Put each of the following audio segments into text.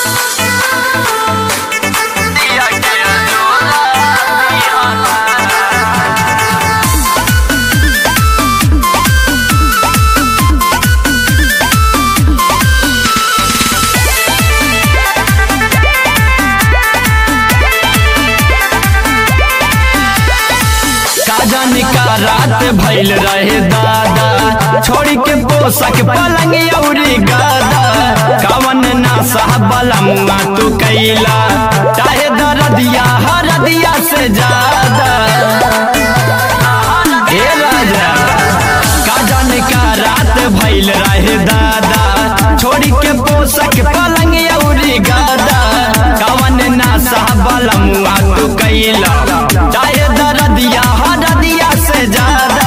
का जाने का रात भइल रहे दादा छोड़ के पोसक पलंग अउरी गादा कवन ना साहबला मुआ तू कैला चाहे दरदिया हरदिया से ज्यादा हे राजा का जाने का रात भइल रहे दादा छोड़ के पोसक पलंग अउरी गादा कवन ना साहबला मुआ तू कैला चाहे दरदिया हरदिया से ज्यादा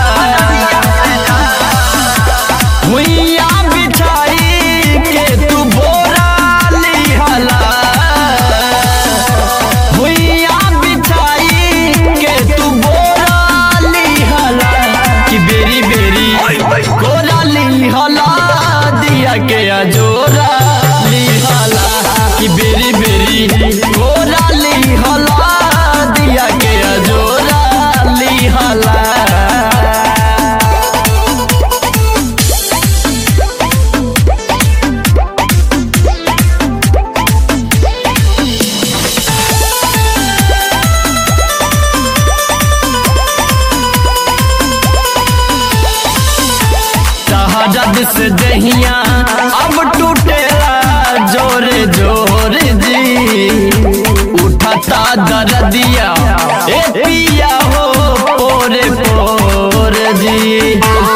भुइया बिछाई के तू बोरा लिहला भुइया बिछाई के तू बोरा लिहला कि बेरी बेरी गोरा लिहला दिया के अजोरा लिहला कि बेरी बेरी गोरा लिहला दिया के अजोरा लिहला शहजद से दहिया अब टूटेला जोरे जोर जी उठता दर्दिया ए पिया हो पोरे पोर जी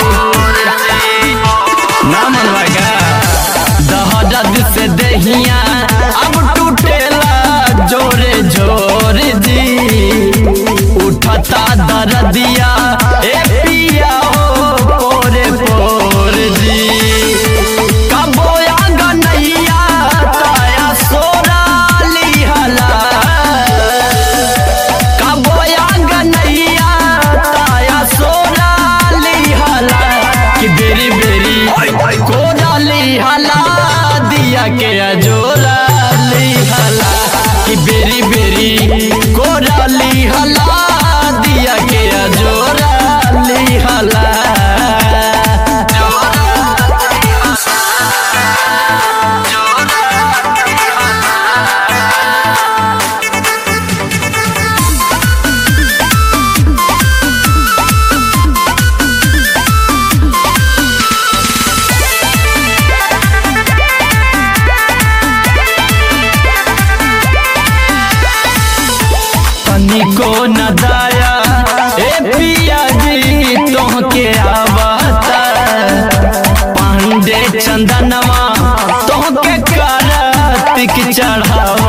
ना मनवागा दहजद से दहिया अब टूटेला जोरे जोर जी उठता दर्दिया ए पिया हो पोरे पोर जी कबोया गनैया ताया सोरा लिहला कबोया गनैया ताया सोरा लिहला कि बेरी बेरी कोदा लिहला दिया के अजोरा लिहला कि बेरी बेरी कोदा लिहला दिया के अजोरा लिहला तनिको न दाया ए पिया जी तोहके आवता पांडे चंदनवा तोहके करतिक चढ़ाव